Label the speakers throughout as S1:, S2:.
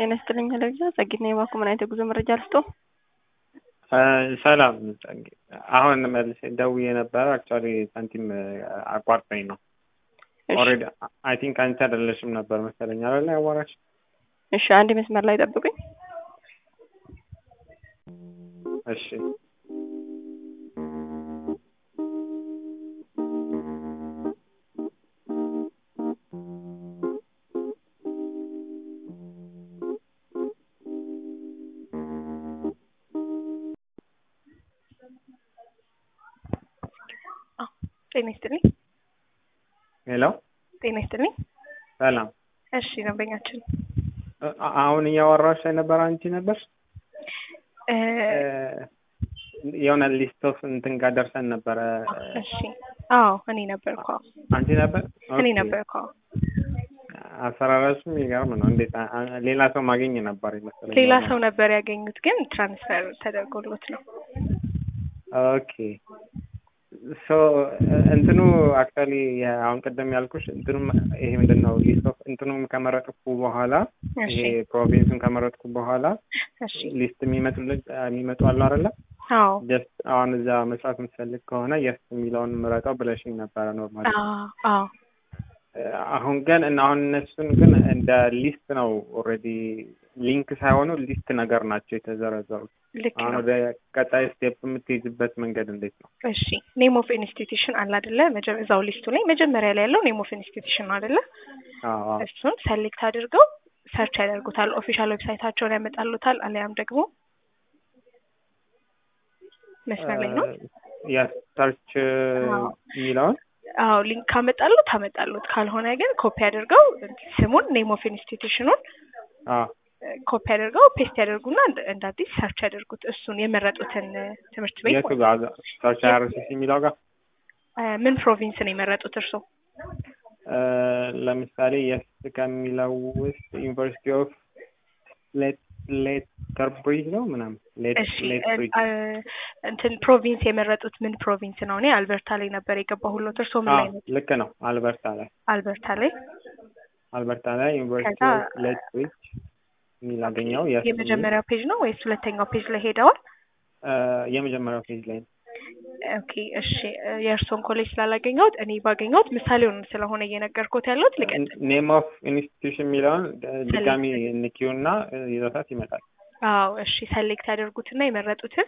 S1: ጤና ይስጥልኝ አለግዛ ጸጊት ነኝ። እባክዎ ምን አይነት የጉዞ መረጃ ልስጦ?
S2: ሰላም ጸጊ፣ አሁን መልሼ ደውዬ ነበረ። አክቹዋሊ ሳንቲም አቋርጠኝ ነው። ኦልሬዲ አይ ቲንክ አንቺ አይደለሽም ነበር መሰለኝ አይደለ ያዋራሽ?
S1: እሺ፣ አንድ መስመር ላይ ጠብቁኝ።
S2: እሺ
S1: ጤና ይስጥልኝ።
S2: ሄሎ፣
S1: ጤና ይስጥልኝ።
S2: ሰላም።
S1: እሺ፣ ደንበኛችን
S2: አ- አሁን እያወራሽ የነበረ አንቺ ነበር?
S1: እ፣
S2: የሆነ ሊስት ኦፍ እንትን ጋር ደርሰን ነበረ።
S1: እሺ፣ አዎ እኔ ነበርኩ። አዎ
S2: አንቺ ነበር?
S1: እኔ
S2: ኦኬ።
S1: ነበርኩ። አዎ
S2: አሰራራሹ የሚገርም ነው። እንዴት አ- አ- ሌላ ሰው ማግኘት ነበር ይመስለኛል።
S1: ሌላ ሰው ነበር ያገኙት፣ ግን ትራንስፈር ተደርጎሎት ነው።
S2: ኦኬ ሶ እንትኑ አክቹዋሊ አሁን ቅድም ያልኩሽ እንትኑ ይሄ ምንድን ነው ሊስት ኦፍ እንትኑም ከመረጥኩ በኋላ
S1: እሺ፣
S2: ይሄ ፕሮቪንሱን ከመረጥኩ በኋላ
S1: እሺ፣
S2: ሊስት የሚመጡልኝ የሚመጡ አሉ አይደለ?
S1: አዎ
S2: ጀስት አሁን እዛ መስራት የምትፈልግ ከሆነ የስ የሚለውን ምረጠው ብለሽኝ ነበረ ኖርማሊ።
S1: አዎ አዎ
S2: አሁን ግን እና አሁን እነሱን ግን እንደ ሊስት ነው ኦልሬዲ ሊንክ ሳይሆኑ ሊስት ነገር ናቸው የተዘረዘሩት።
S1: ልክ
S2: አሁን
S1: ነው።
S2: ወደ ቀጣይ ስቴፕ የምትይዝበት መንገድ እንዴት ነው?
S1: እሺ ኔም ኦፍ ኢንስቲትዩሽን አለ አይደለ? መጀ- እዛው ሊስቱ ላይ መጀመሪያ ላይ ያለው ኔም ኦፍ ኢንስቲትዩሽን ነው አይደለ?
S2: አዎ አዎ።
S1: እሱን ሰሌክት አድርገው ሰርች ያደርጉታል። ኦፊሻል ዌብሳይታቸውን ያመጣሉታል። አሊያም ደግሞ መስመር ላይ ነው።
S2: የሰርች
S1: አዎ።
S2: የሚለውን
S1: አዎ ሊንክ ካመጣሉት ታመጣሉት፣ ካልሆነ ግን ኮፒ አድርገው ስሙን ኔም ኦፍ ኢንስቲትዩሽኑን
S2: አዎ
S1: ኮፒ አድርገው ፔስት ያደርጉና እንደ- እንደ አዲስ ሰርች ያደርጉት እሱን የመረጡትን ትምህርት ቤት
S2: የቱ ጋር ሰርች አርሲሲ የሚለው ጋር
S1: እ፣ ምን ፕሮቪንስ ነው የመረጡት እርሶ?
S2: እ፣ ለምሳሌ የስ ከሚለው ውስጥ ዩኒቨርሲቲ ኦፍ ሌተር ብሪጅ ነው ምናምን
S1: እሺ
S2: ሌት
S1: እ፣
S2: ብሪጅ
S1: እ፣ እንትን ፕሮቪንስ የመረጡት ምን ፕሮቪንስ ነው? እኔ አልበርታ ላይ ነበር የገባሁሎት። እርሶ ምን ላይ ነው?
S2: ልክ ነው። አልበርታ ላይ
S1: አልበርታ ላይ
S2: አልበርታ ላይ ዩኒቨርሲቲ
S1: ከዛ-
S2: ኦፍ ሌት ብሪጅ የሚል አገኘው። የስ
S1: የመጀመሪያው ፔጅ ነው ወይስ ሁለተኛው ፔጅ ላይ ሄደዋል?
S2: እ፣ የመጀመሪያው ፔጅ ላይ ነው።
S1: ኦኬ እሺ እ፣ የእርሶን ኮሌጅ ስላላገኘሁት እኔ ባገኘሁት ምሳሌውን ስለሆነ እየነገርኩት ያለሁት ልቀጥል።
S2: ኔም ኦፍ ኢንስቲትዩሽን የሚለውን ድጋሚ ንኪው እና ይዘታት ይመጣል።
S1: አዎ እሺ ሰሌክት ያደርጉትና የመረጡትን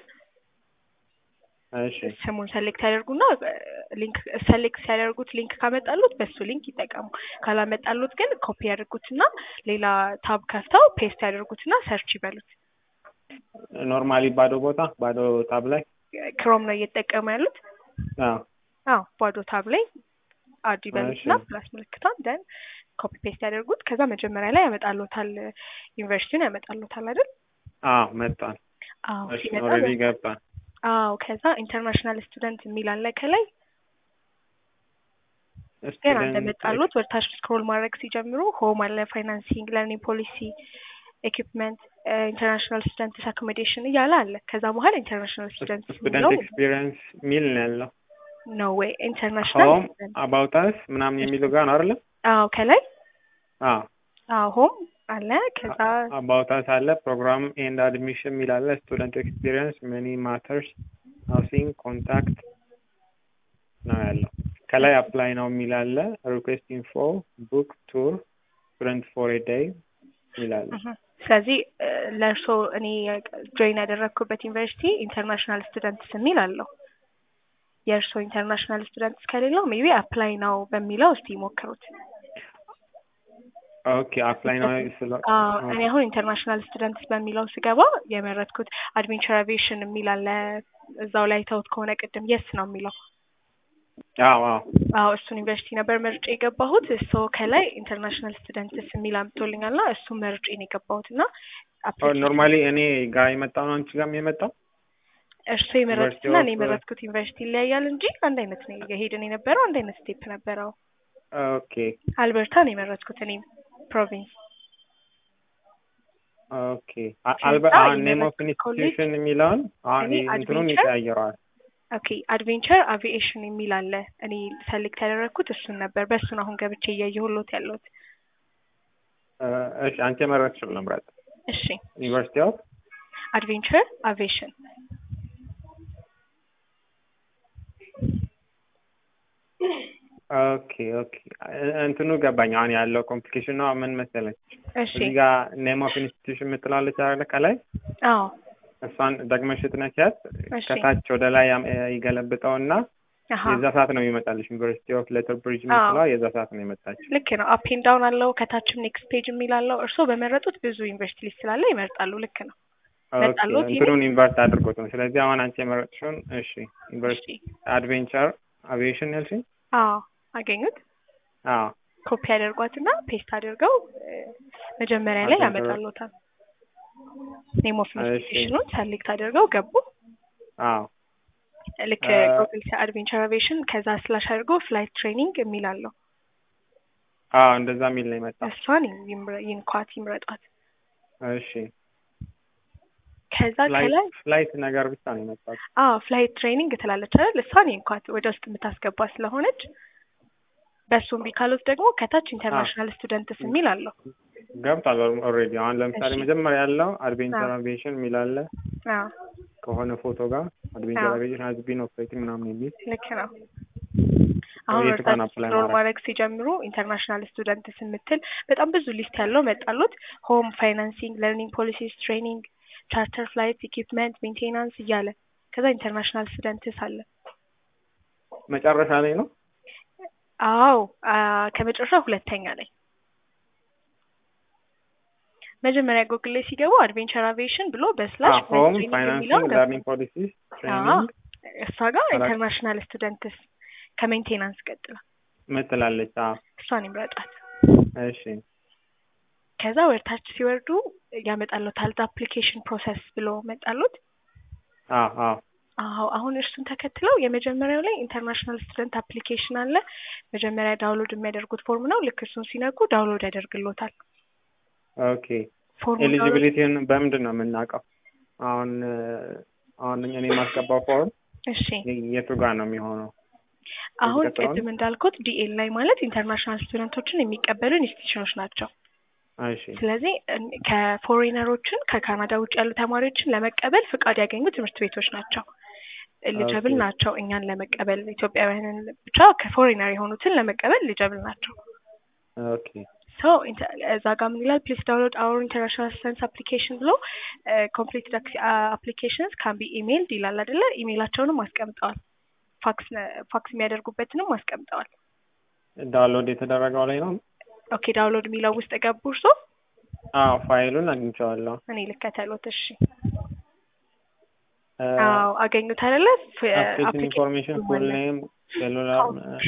S2: እሺ
S1: ስሙን ሰሌክት ያደርጉና ሊንክ ሰሌክት ሲያደርጉት ሊንክ ካመጣሉት በሱ ሊንክ ይጠቀሙ። ካላመጣሉት ግን ኮፒ ያደርጉትና ሌላ ታብ ከፍተው ፔስት ያደርጉትና ሰርች ይበሉት።
S2: ኖርማሊ ባዶ ቦታ ባዶ ታብ ላይ
S1: ክሮም ነው እየተጠቀሙ ያሉት።
S2: አዎ
S1: አዎ ባዶ ታብ ላይ አድ ይበሉትና
S2: እሺ።
S1: ፕላስ ምልክቷን ደን ኮፒ ፔስት ያደርጉት። ከዛ መጀመሪያ ላይ ያመጣሉታል፣ ዩኒቨርሲቲውን ያመጣሉታል አይደል?
S2: አዎ መጣን።
S1: አዎ
S2: እሺ
S1: ሲመጣ
S2: ኦልሬዲ ገባን።
S1: አዎ ከዛ ኢንተርናሽናል ስቱደንት የሚል አለ ከላይ ገና
S2: ስቱደንት
S1: እንደመጣሉት ወደ ታች ስክሮል ማድረግ ሲጀምሩ ሆም አለ፣ ፋይናንሲንግ፣ ለርኒንግ ፖሊሲ፣ ኤኩፕመንት፣ ኢንተርናሽናል ስቱደንትስ አኮሞዴሽን እያለ አለ። ከዛ በኋላ ኢንተርናሽናል ስቱደንት
S2: ስቱደንት ኤክስፒሪየንስ ሚል ነው ያለው።
S1: ነው ወይ ኢንተርናሽናል
S2: ሆም አባውታስ ምናምን የሚለው ጋር ነው አይደለ?
S1: አዎ ከላይ
S2: አዎ
S1: አዎ ሆም አለ። ከዛ
S2: አባውታስ አለ። ፕሮግራም ኤንድ አድሚሽን የሚል አለ። ስቱደንት ኤክስፒሪየንስ መኒ ማተርስ ሃውሲንግ ኮንታክት ነው ያለው። ከላይ አፕላይ ነው የሚል አለ። ሪኩዌስት ኢንፎ ቡክ ቱር ስቱደንት ፎር ኤ ዴይ የሚል አለ።
S1: እህ፣ ስለዚህ እ፣ ለእርሶ እኔ ጆይን ያደረግኩበት ዩኒቨርሲቲ ኢንተርናሽናል ስቱደንትስ የሚል አለው። የእርሶ ኢንተርናሽናል ስቱደንትስ ከሌለው ሜቢ አፕላይ ነው በሚለው እስቲ ይሞክሩት።
S2: ኦኬ አፕላይ ነው ስለ
S1: አዎ እኔ አሁን ኢንተርናሽናል ስቱደንትስ በሚለው ስገባ የመረጥኩት አድቬንቸር አቪዬሽን የሚል አለ። እዛው ላይ ተውት ከሆነ ቅድም የስ ነው የሚለው።
S2: አዎ አዎ
S1: አዎ እሱን ዩኒቨርሲቲ ነበር መርጬ የገባሁት። እሱ ከላይ ኢንተርናሽናል ስቱደንትስ የሚል አምጥቶልኛል እና እሱ መርጬ ነው የገባሁት እና application-
S2: ኖርማሊ እኔ ጋር የመጣው ነው አንቺ ጋርም የመጣው
S1: እርሱ የመረጥኩትና እኔ
S2: ዩኒቨርሲቲ ኦፍ-
S1: የመረጥኩት ዩኒቨርሲቲ ይለያያል እንጂ አንድ አይነት ነው የሄድን የነበረው አንድ አይነት ስቴፕ ነበረው።
S2: ኦኬ
S1: አልበርታ ነው የመረጥኩት እኔ ፕሮቪንስ።
S2: ኦኬ አ-
S1: ከዛ
S2: አልበ አሁን ኔም ኦፍ
S1: የመረጥኩት
S2: ኢንስቲትዩሽን የሚለውን አሁን
S1: እኔ
S2: እንትኑን
S1: አድቬንቸር
S2: ይቀያየረዋል።
S1: ኦኬ አድቬንቸር አቪዬሽን የሚል አለ። እኔ ሰሌክት ያደረግኩት እሱን ነበር። በእሱን አሁን ገብቼ እያየሁሎት ያለሁት።
S2: እ፣ እሺ አንቺ የመረጥሽው ልምረጥ።
S1: እሺ
S2: ዩኒቨርሲቲ ኦፍ
S1: አድቬንቸር አቪዬሽን
S2: ኦኬ ኦኬ እንትኑ ገባኝ። አሁን ያለው ኮምፕሊኬሽን ነው ምን መሰለች፣
S1: እሺ
S2: እዚህ ጋር ኔም ኦፍ ኢንስቲትዩሽን የምትላለች አይደለ? ከላይ
S1: አዎ
S2: እሷን ደግመሽ ስትነኪያት
S1: እሺ
S2: ከታች ወደ ላይ ያም- ይገለብጠውና
S1: አሀ
S2: የዛ ሰዓት ነው የሚመጣልሽ። ዩኒቨርሲቲ ኦፍ ሌተር ብሪጅ
S1: አዎ።
S2: የምትለዋ የዛ ሰዓት ነው የመጣችው።
S1: ልክ ነው። አፕ ኤንድ ዳውን አለው። ከታችም ኔክስት ፔጅ የሚል አለው። እርስዎ በመረጡት ብዙ ዩኒቨርሲቲ ሊስት ስላለ ይመርጣሉ። ልክ ነው።
S2: ኦኬ
S1: መጣልዎት ይሄ?
S2: እንትኑን ኢንቨርት አድርጎት ነው። ስለዚህ አሁን አንቺ የመረጥሽውን እሺ፣ ዩኒቨርሲቲ
S1: እሺ
S2: አድቬንቸር አቪዬሽን ያልሽኝ?
S1: አዎ አገኙት።
S2: አዎ
S1: ኮፒ አድርጓትና ፔስት አድርገው እ፣ መጀመሪያ ላይ
S2: አድርገው።
S1: ያመጣሉታል። ኔም ኦፍ
S2: እሺ።
S1: ኢንስቲትዩሽኑን ሰሌክት አድርገው ገቡ።
S2: አዎ
S1: ልክ
S2: እ፣
S1: ጉግል አድቬንቸር አቪዬሽን ከዛ ስላሽ አድርገው ፍላይት ትሬኒንግ የሚል አለው።
S2: አዎ እንደዛ የሚል ነው የመጣው።
S1: እሷን ይምረ- ይንኳት ይምረጧት።
S2: እሺ
S1: ከዛ ከላይ
S2: ፍላይት ፍላይት ነገር ብቻ ነው የመጣው።
S1: አዎ ፍላይት ትሬኒንግ ትላለች አይደል? እሷን ይንኳት ወደ ውስጥ የምታስገባ ስለሆነች። በእሱም ቢካሉት ደግሞ ከታች ኢንተርናሽናል ስቱደንትስ የሚል አለው።
S2: ገብቷል ኦልሬዲ። አሁን ለምሳሌ
S1: እሺ።
S2: መጀመሪያ ያለው አድቬንቸር
S1: አዎ።
S2: አቪዬሽን የሚል አለ
S1: አዎ
S2: ከሆነ ፎቶ ጋር አድቬንቸር
S1: አዎ።
S2: አቪዬሽን ሀዝ ቢን ኦፕሬቲንግ ምናምን የሚል
S1: ልክ ነው። አሁን
S2: የቱ ጋር ነው
S1: ወርታች
S2: apply
S1: ስክሮል
S2: ማድረግ?
S1: ማድረግ ሲጀምሩ ኢንተርናሽናል ስቱደንትስ የምትል በጣም ብዙ ሊስት ያለው መጣሉት። ሆም ፋይናንሲንግ፣ ለርኒንግ ፖሊሲስ፣ ትሬኒንግ፣ ቻርተር ፍላይት፣ ኢኩፕመንት፣ ሜንቴናንስ እያለ ከዛ ኢንተርናሽናል ስቱደንትስ አለ።
S2: መጨረሻ ላይ ነው።
S1: አዎ አ፣ ከመጨረሻ ሁለተኛ ላይ መጀመሪያ ጉግል ላይ ሲገቡ አድቬንቸር አቪዬሽን ብሎ በስላሽ
S2: ሆም
S1: ትሬኒንግ የሚለው
S2: ፋይናንሲንግ
S1: ገቡ።
S2: ለርኒንግ ፖሊሲስ ትሬኒንግ
S1: እሷ ጋር
S2: አራት-
S1: ኢንተርናሽናል ስቱደንትስ ከሜንቴናንስ ቀጥላ
S2: ምትላለች። አዎ
S1: እሷን ይምረጣት።
S2: እሺ
S1: ከዛ ወደታች ሲወርዱ ያመጣሉታል አፕሊኬሽን ፕሮሰስ ብሎ መጣሉት።
S2: አዎ አዎ
S1: አዎ አሁን እርሱን ተከትለው የመጀመሪያው ላይ ኢንተርናሽናል ስቱደንት አፕሊኬሽን አለ። መጀመሪያ ዳውንሎድ የሚያደርጉት ፎርም ነው። ልክ እሱን ሲነኩ ዳውንሎድ ያደርግሎታል።
S2: ኦኬ
S1: ፎርሙ
S2: ኤሊጂቢሊቲን በምንድን ነው የምናውቀው? አሁን እ፣ አሁን እኔ የማስገባው ፎርም
S1: እሺ
S2: የቱ ጋር ነው የሚሆነው?
S1: አሁን
S2: ቀጥሎ
S1: ቅድም እንዳልኩት ዲኤል ላይ ማለት ኢንተርናሽናል ስቱደንቶችን የሚቀበሉ ኢንስቲትዩሽኖች ናቸው።
S2: እሺ
S1: ስለዚህ እን- ከፎሬነሮችን ከካናዳ ውጭ ያሉ ተማሪዎችን ለመቀበል ፍቃድ ያገኙ ትምህርት ቤቶች ናቸው። ኤሊጀብል
S2: ኦኬ።
S1: ናቸው እኛን ለመቀበል ኢትዮጵያውያንን ብቻ ከፎሬነር የሆኑትን ለመቀበል ኤሊጀብል ናቸው።
S2: ኦኬ
S1: ሶ እዛ ጋር ምን ይላል? ፕሊስ ዳውንሎድ አወር ኢንተርናሽናል ስቱደንትስ አፕሊኬሽን ብሎ ኮምፕሊት አፕሊኬሽንስ ካን ቢ ኢሜይልድ ይላል አይደለ? ኢሜይላቸውንም አስቀምጠዋል። ፋክስ ፋክስ የሚያደርጉበትንም አስቀምጠዋል።
S2: ዳውንሎድ የተደረገው ላይ ነው።
S1: ኦኬ ዳውንሎድ የሚለው ውስጥ ገቡ እርሶ?
S2: አዎ ፋይሉን አግኝቼዋለሁ።
S1: እኔ ልከተሎት። እሺ
S2: እ፣
S1: አዎ አገኙት አይደለ?
S2: አፕሊኬሽን ኢንፎርሜሽን ፉል ኔም ሴሉላር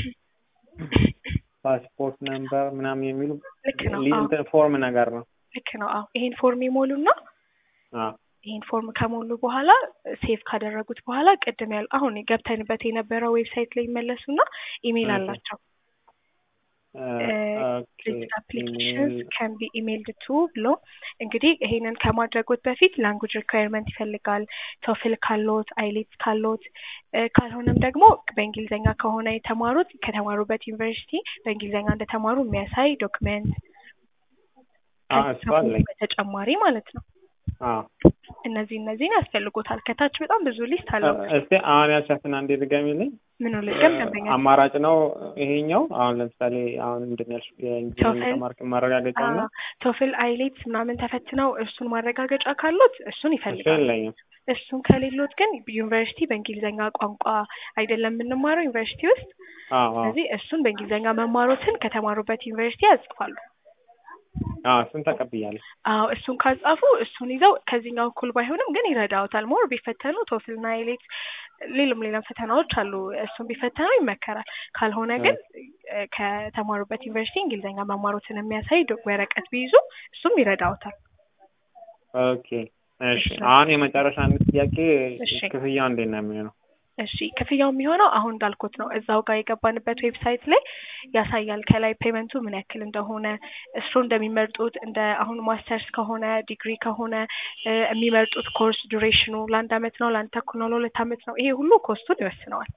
S2: ፓስፖርት ነምበር ምናምን የሚሉ
S1: ልክ ነው።
S2: ሊ-
S1: አዎ
S2: እንትን ፎርም ነገር ነው።
S1: ልክ ነው። አዎ ይሄን ፎርም ይሞሉና
S2: አዎ
S1: ይሄን ፎርም ከሞሉ በኋላ ሴቭ ካደረጉት በኋላ ቅድም ያሉ አሁን ገብተንበት የነበረው ዌብሳይት ላይ ይመለሱና ኢሜይል
S2: እሺ።
S1: አላቸው።
S2: እ፣ ኦኬ
S1: አፕሊኬሽንስ
S2: ኢሜል
S1: ካን ቢ ኢሜይልድ ቱ ብሎ እንግዲህ ይሄንን ከማድረጎት በፊት ላንጉጅ ሪኳየርመንት ይፈልጋል። ቶፍል ካሎት፣ አይሌትስ ካሎት እ፣ ካልሆነም ደግሞ በእንግሊዝኛ ከሆነ የተማሩት ከተማሩበት ዩኒቨርሲቲ በእንግሊዝኛ እንደተማሩ የሚያሳይ ዶክመንት
S2: አዎ እሱ አለኝ።
S1: በተጨማሪ ማለት ነው።
S2: አዎ
S1: እነዚህ እነዚህን ያስፈልጎታል። ከታች በጣም ብዙ ሊስት አለው።
S2: እስቲ አሁን ያልሻትን አንዴ ድገሚልኝ።
S1: ምኑ ልገም ደንበኛ
S2: አማራጭ ነው ይሄኛው። አሁን ለምሳሌ አሁን ምንድን ነው ያልሽው? የእንግሊዝኛ
S1: ቶፍል?
S2: ተማርክ ማረጋገጫው ነው።
S1: ቶፍል አይሌትስ ምናምን ተፈትነው እሱን ማረጋገጫ ካሉት እሱን
S2: እሱ
S1: ይፈልጋል።
S2: የለኝም።
S1: እሱን ከሌሎት ግን ዩኒቨርሲቲ በእንግሊዝኛ ቋንቋ አይደለም የምንማረው ዩኒቨርሲቲ ውስጥ።
S2: አዎ አዎ
S1: ስለዚህ እሱን በእንግሊዝኛ መማሮትን ከተማሩበት ዩኒቨርሲቲ ያጽፋሉ።
S2: አዎ እሱን ተቀብያለሁ።
S1: አዎ እሱን ካጻፉ እሱን ይዘው ከዚህኛው እኩል ባይሆንም ግን ይረዳውታል። ሞር ቢፈተኑ ቶፍልና አይሌትስ ሌሎም ሌላም ፈተናዎች አሉ። እሱን ቢፈተኑ ይመከራል። ካልሆነ ግን እ፣ ከተማሩበት ዩኒቨርሲቲ እንግሊዝኛ መማሮትን የሚያሳይ ዶ- ወረቀት ቢይዙ እሱም ይረዳውታል።
S2: ኦኬ እሺ።
S1: እሺ።
S2: አሁን የመጨረሻ አንድ ጥያቄ
S1: እሺ።
S2: ክፍያው እንዴት ነው የሚሆነው?
S1: እሺ ክፍያው የሚሆነው አሁን እንዳልኩት ነው። እዛው ጋር የገባንበት ዌብሳይት ላይ ያሳያል። ከላይ ፔመንቱ ምን ያክል እንደሆነ እሱ እንደሚመርጡት እንደ አሁን ማስተርስ ከሆነ ዲግሪ ከሆነ እ፣ የሚመርጡት ኮርስ ዱሬሽኑ ለአንድ አመት ነው፣ ለአንድ ተኩል ነው፣ ለሁለት አመት ነው። ይሄ ሁሉ ኮስቱን ይወስነዋል።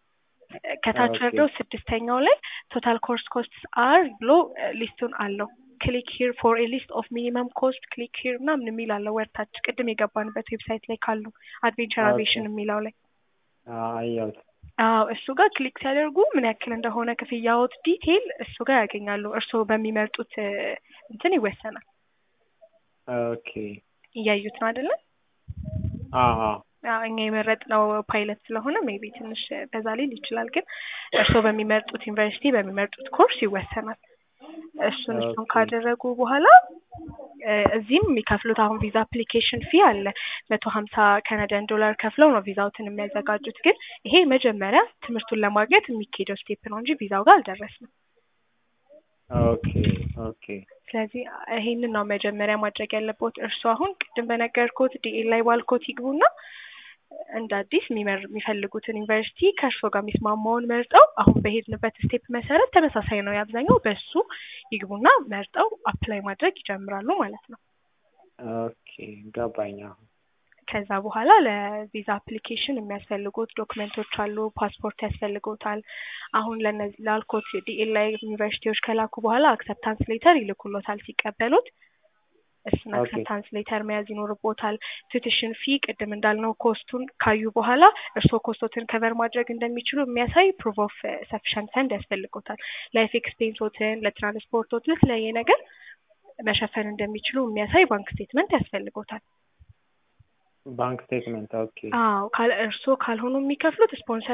S1: እ፣ ከታች
S2: ኦኬ።
S1: ወርደው ስድስተኛው ላይ ቶታል ኮርስ ኮስትስ አር ብሎ እ፣ ሊስቱን አለው ክሊክ ሂር ፎር ኤ ሊስት ኦፍ ሚኒመም ኮስት ክሊክ ሂር ምናምን የሚል አለ ወርታች ቅድም የገባንበት ዌብሳይት ላይ ካሉ አድቬንቸር
S2: ኦኬ።
S1: አቪዬሽን የሚለው ላይ
S2: አየሁት።
S1: አዎ እሱ ጋር ክሊክ ሲያደርጉ ምን ያክል እንደሆነ ክፍያዎት ዲቴይል እሱ ጋር ያገኛሉ። እርስዎ በሚመርጡት እ፣ እንትን ይወሰናል።
S2: ኦኬ
S1: እያዩት ነው አይደለም?
S2: አዎ አዎ
S1: አዎ እኛ የመረጥነው ፓይለት ስለሆነ ሜቢ ትንሽ በዛ ሊል ይችላል። ግን እርስዎ በሚመርጡት ዩኒቨርሲቲ በሚመርጡት ኮርስ ይወሰናል። እሱን እሱን
S2: ኦኬ።
S1: ካደረጉ በኋላ እ፣ እዚህም የሚከፍሉት አሁን ቪዛ አፕሊኬሽን ፊ አለ መቶ ሀምሳ ካናዳን ዶላር ከፍለው ነው ቪዛውትን የሚያዘጋጁት። ግን ይሄ መጀመሪያ ትምህርቱን ለማግኘት የሚካሄደው ስቴፕ ነው እንጂ ቪዛው ጋር አልደረስንም።
S2: ኦኬ ኦኬ
S1: ስለዚህ ይሄንን ነው መጀመሪያ ማድረግ ያለበት። እርሱ አሁን ቅድም በነገርኩት ዲኤል ላይ ባልኮት ይግቡና እንደ አዲስ የሚመር የሚፈልጉትን ዩኒቨርሲቲ ከእርሶ ጋር የሚስማማውን መርጠው አሁን በሄድንበት ስቴፕ መሰረት ተመሳሳይ ነው የአብዛኛው በሱ ይግቡና መርጠው አፕላይ ማድረግ ይጀምራሉ ማለት ነው።
S2: ኦኬ ገባኝ። አሁን
S1: ከዛ በኋላ ለቪዛ አፕሊኬሽን የሚያስፈልጉት ዶክመንቶች አሉ። ፓስፖርት ያስፈልጎታል። አሁን ለነዚህ ላልኮት ዲኤል ላይ ዩኒቨርሲቲዎች ከላኩ በኋላ አክሰፕታንስ ሌተር ይልኩሎታል ሲቀበሉት እሱን
S2: ኦኬ።
S1: አክሰፕታንስ ሌተር መያዝ ይኖርቦታል። ቱቲሽን ፊ ቅድም እንዳልነው ኮስቱን ካዩ በኋላ እርስዎ ኮስቶትን ከቨር ማድረግ እንደሚችሉ የሚያሳይ ፕሩፍ ኦፍ ሰፊሸንት ፈንድ ያስፈልጎታል። ላይፍ ኤክስፔንሶትን፣ ለትራንስፖርቶት፣ ለተለያየ ነገር መሸፈን እንደሚችሉ የሚያሳይ ባንክ ስቴትመንት ያስፈልጎታል።
S2: ባንክ ስቴትመንት ኦኬ
S1: አዎ ካል እርስዎ ካልሆኑ የሚከፍሉት ስፖንሰር